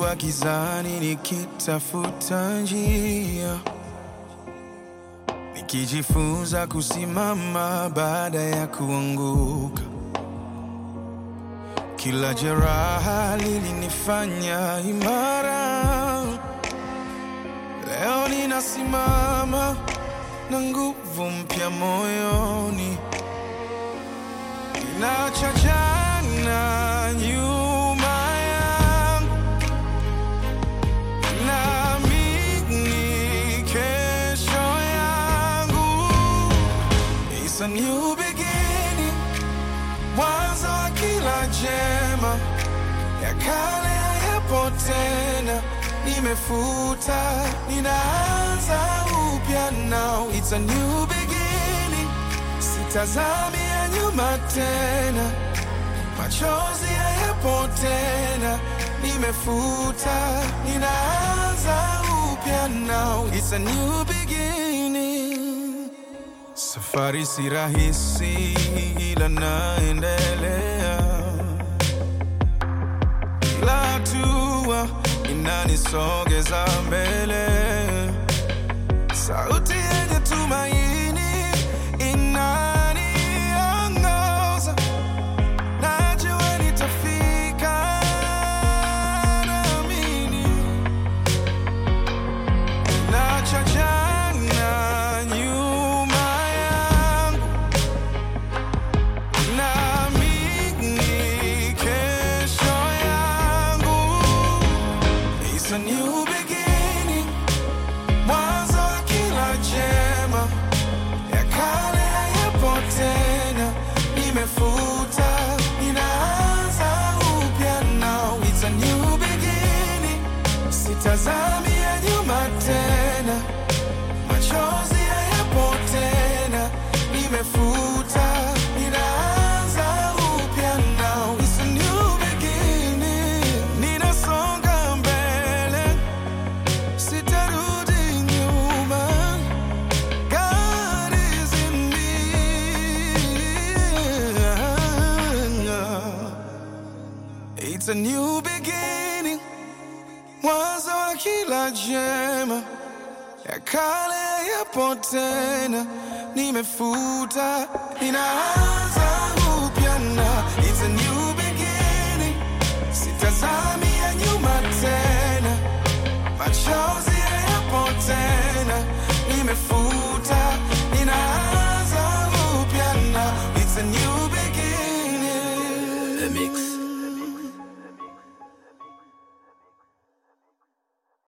Nilikuwa gizani nikitafuta njia, nikijifunza kusimama baada ya kuanguka. Kila jeraha lilinifanya imara. Leo ninasimama na nguvu mpya moyoni. Ninacha jana nyuma yangu, naamini kesho yangu. It's a new beginning, mwanzo wa kila jema. Ya kale hayapo tena, nimefuta, ninaanza upya now. It's a new beginning, sitazami ya nyuma tena, machozi hayapo tena, nimefuta, ninaanza upya now. It's a new beginning. Safari si rahisi, ila naendelea. Kila hatua inanisogeza mbele. Sauti yenye tumaini inaniongoza. Najua nitafika, naamini. Naacha jana nyuma yangu, naamini kesho yangu. It's a new beginning, mwanzo wa kila jema. Ya kale hayapo tena, nimefuta, ninaanza upya now. It's a new beginning, sitazami ya nyuma tena, machozi hayapo tena, nimefuta, ninaanza upya now. It's a new beginning, ninasonga mbele, sitarudi nyuma. God is in me. It's a new beginning, mwanzo wa kila jema. Ya kale yapo tena, nimefuta, ninaanza